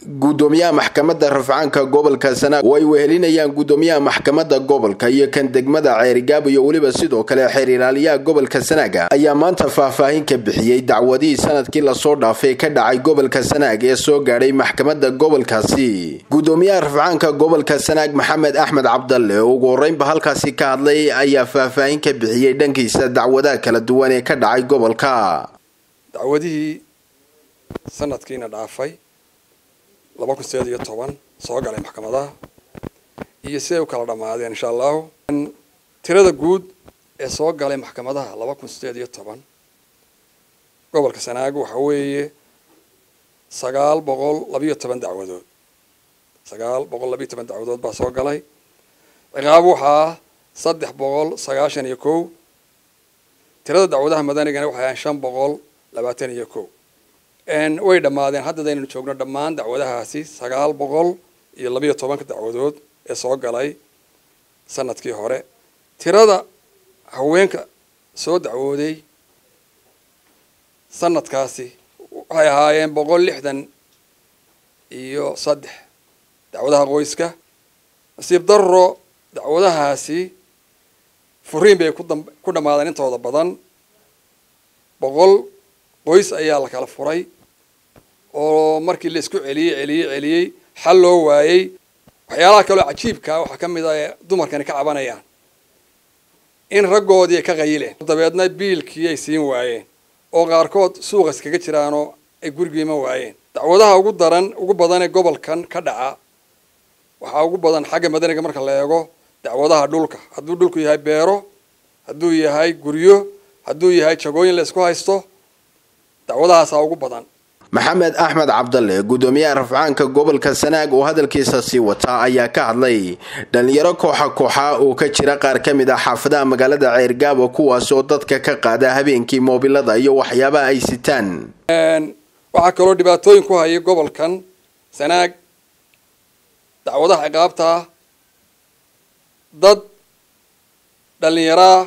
gudoomiyaha maxkamadda rafcaanka gobolka sanaag oo ay wehelinayaan gudoomiyaha maxkamadda gobolka iyo kan degmada ceerigaabo iyo weliba sidoo kale xeer ilaaliyaha gobolka sanaaga ayaa maanta faahfaahin ka bixiyey dacwadihii sanadkii lasoo dhaafay ka dhacay gobolka sanaag ee soo gaadhay maxkamadda gobolkaasi gudoomiyaha rafcaanka gobolka sanaag maxamed axmed cabdalle oo ugu horeynba halkaasi ka hadlay ayaa faahfaahin ka bixiyey dhankiisa dacwadaha kala duwan ee ka dhacay gobolka dacwadihii sanadkiina dhaafay laba kun sideed iyo toban soo galay maxkamadaha iyo siday u kala dhammaadeen insha allahu tirada guud ee soo galay maxkamadaha laba kun sideed iyo toban gobolka sanaago waxa weeye sagaal boqol labiyo toban dacwadood sagaal boqol labiyo toban dacwadood baa soo galay ciqaab waxaa saddex boqol sagaashan iyo kow tirada dacwadaha madanigana waxay ahaan shan boqol labaatan iyo kow way dhammaadeen haddadaynu joogno dhammaan dacwadahaasi sagaal boqol iyo labiyo tobanka dacwadood ee soo galay sanadkii hore tirada haweenka soo dacwooday sanadkaasi waxay ahaayeen boqol lixdan iyo saddex dacwadaha qoyska nasiib darro dacwadahaasi furiin bay ku dhammaadeen intooda badan boqol qoys ayaa la kala furay oo markii la isku celiyey celiyey celiyey xal loo waayey waxyaalaha kaloo cajiibkaa waxaa ka mid a ee dumarkani ka cabanayaan in raggoodii ay ka qayileen dabeedna biilkii ay siin waayeen oo qaarkood suuqa iskaga jiraanoo ay gurigiima waayeen dacwadaha ugu daran ugu badan ee gobolkan ka dhaca waxaa ugu badan xagga madaniga marka la eego dacwadaha dhulka hadduu dhulku yahay beero hadduu yahay guryo hadduu yahay jagooyin la isku haysto dacwadahaasaa ugu badan maxamed axmed cabdalle gudoomiyaha rafcaanka gobolka sanaag oo hadalkiisa sii wataa ayaa ka hadlay dhalinyaro kooxa kooxa oo ka jira qaar ka mid ah xaafadaha magaalada ceergaabo kuwaas oo dadka ka qaada habeenkii moobilada iyo waxyaabaha ay sitaan waxaa kaloo dhibaatooyin ku hayay gobolkan sanaag dacwadaha ciqaabtaa dad dhalinyaraa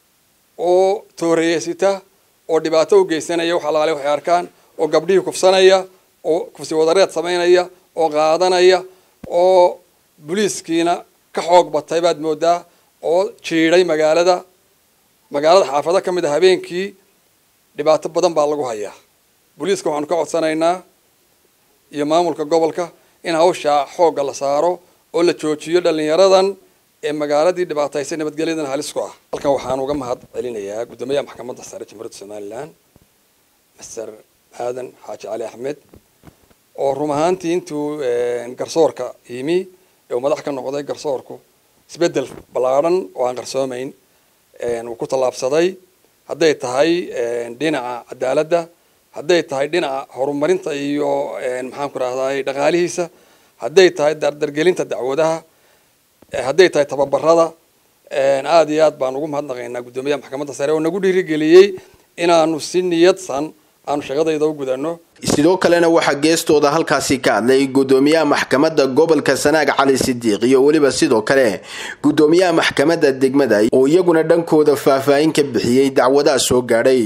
oo tooreyeysita oo dhibaato u geysanaya wax alaale waxay arkaan oo gabdhihii kufsanaya oo kufsi wadareed samaynaya oo qaadanaya oo boliiskiina ka xoog batay baad moodaa oo jiidhay magaalada magaalada xaafado ka mid a habeenkii dhibaato badan baa lagu hayaa boliiska waxaanu ka codsanaynaa iyo maamulka gobolka in hawshaa xoogga la saaro oo la joojiyo dhalinyaradan ee magaaladii dhibaataysa nabadgelyadan halis ku ah halkan waxaan uga mahad celinayaa guddoomiyaha maxkamadda sare jamhuuriyadda somalilan master aadan xaaji cali axmed oo run ahaantii intuu garsoorka yimi ee uu madax ka noqday garsoorku isbeddel ballaadhan oo aan qarsoomayn uu ku tallaabsaday hadday tahay dhinaca cadaaladda hadday tahay dhinaca horumarinta iyo maxaan ku rahday dhaqaalihiisa hadday tahay dardargelinta dacwadaha hadday tahay tababarada aada iyo aad baan ugu mahadnaqaynaa guddoomiyaha maxkamadda sare oo nagu dhiirigeliyey inaanu si niyadsan aanu shaqadayda u gudano sidoo kalena waxaa geestooda halkaasi ka hadlay gudoomiyaha maxkamadda gobolka sanaag cali sidiiq iyo weliba sidoo kale gudoomiyaha maxkamadda degmada oo iyaguna dhankooda faahfaahin ka bixiyey dacwadaha soo gaadhay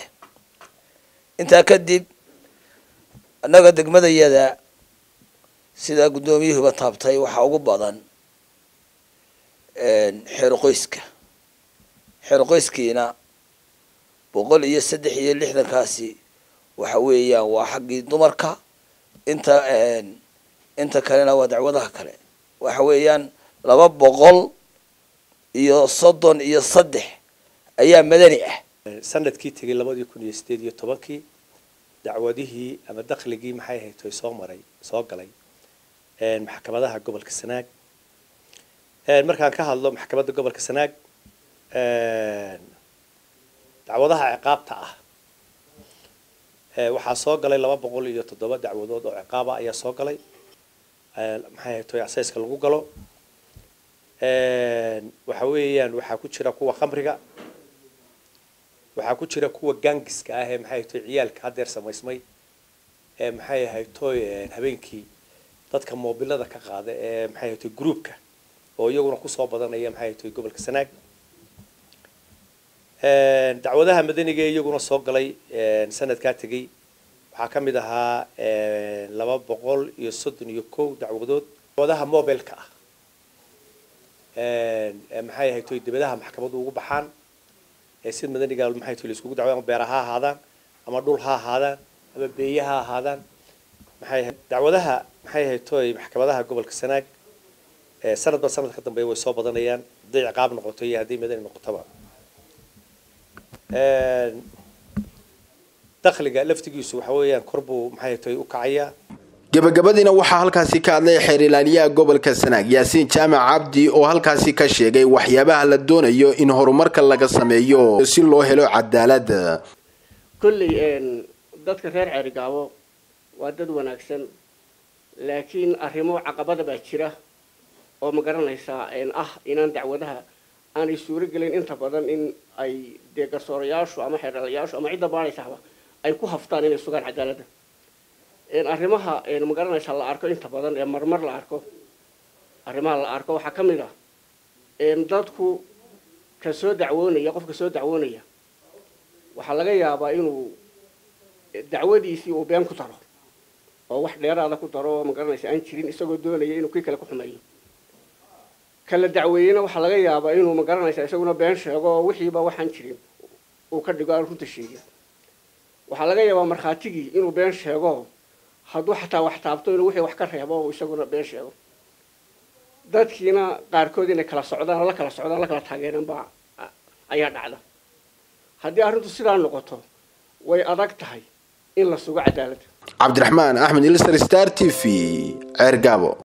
intaa kadib annaga degmadayada sidaa guddoomiyuhuba taabtay waxaa ugu badan xeero qoyska xeero qoyskiina boqol iyo saddex iyo lixdankaasi waxa weeyaan waa xaggii dumarka inta inta kalena waa dacwadaha kale waxa weeyaan laba boqol iyo soddon iyo saddex ayaa madani ah sanadkii tegay labadii kun iyo sideed iyo tobankii dacwadihii ama dakhligii maxay ahayd toy soo maray soo galay maxkamadaha gobolka sanaag markaan ka hadlo maxkamadda gobolka sanaag dacwadaha ciqaabta ah waxaa soo galay laba boqol iyo toddoba dacwadood oo ciqaaba ayaa soo galay maxay ahayd toy asayska lagu galo waxa weeyaan waxaa ku jira kuwa khamriga waxaa ku jira kuwa gangiska ah ee maxay toy ciyaalka haddeer samaysmay ee maxay ahayd toy habeenkii dadka moobilada ka qaada ee maxay ahayd toy groupka oo iyaguna kusoo badanaya maxay ahayd toy gobolka sanaag dacwadaha madaniga ee iyaguna soo galay sanadkaa tegey waxaa ka mid ahaa laba boqol iyo soddon iyo kow dacwadood dacwadaha mobilka ah maxay ahayd toy dibadaha maxkamaddu ugu baxaan ee sid madaniga maxay toy laiskugu dacwada ama beera ha ahaadaan ama dhul ha ahaadaan ama beeye ha ahaadaan maxay ahayd dacwadaha maxay ahayd toy maxkamadaha gobolka sanaag sanadba sanad ka dambeeya way soo badanayaan hadday ciqaab noqoto iyo hadday madani noqotoba dakhliga laftigiisu waxa weeyaan kor buu maxay tahay u kacayaa gabagabadiina waxaa halkaasi ka hadlay xeer ilaaliyaha gobolka sanaag yaasiin jaamac cabdi oo halkaasi ka sheegay waxyaabaha la doonayo in horumarka laga sameeyo si loo helo cadaalad kolley dadka reer ceerigaabo waa dad wanaagsan laakiin arrimo caqabada baa jira oo ma garanaysaa ah inaan dacwadaha aanay suuro gelin inta badan in ay dee garsoorayaashu ama xeeralayaashu ama cidda baadhaysahba ay ku haftaan inay sugaan cadaaladda arrimaha ma garanaysaa la arko inta badan ee marmar la arko arrimaha la arko waxaa ka mid ah dadku ka soo dacwoonaya qofka soo dacwoonaya waxaa laga yaabaa inuu dacwadiisii uu been ku daro oo wax dheeraada ku daro oo ma garanaysa aan jirin isagoo doonaya inuu kii kale ku xumeeyo kala dacweeyena waxaa laga yaabaa inuu ma garanaysa isaguna been sheego oo wixiiba waxaan jirin uu ka dhigo aan runta sheegin waxaa laga yaabaa markhaatigii inuu been sheego hadduu xataa wax taabto inuu wixii wax ka reebo uu isaguna been sheego dadkiina qaarkood inay kala socdaan la kala socdaan la kala taageereen baa ayaa dhacda haddii arrintu sidaa noqoto way adag tahay in la sugo cadaaladda cabdiraxmaan axmed ilsar star t v ceer gaabo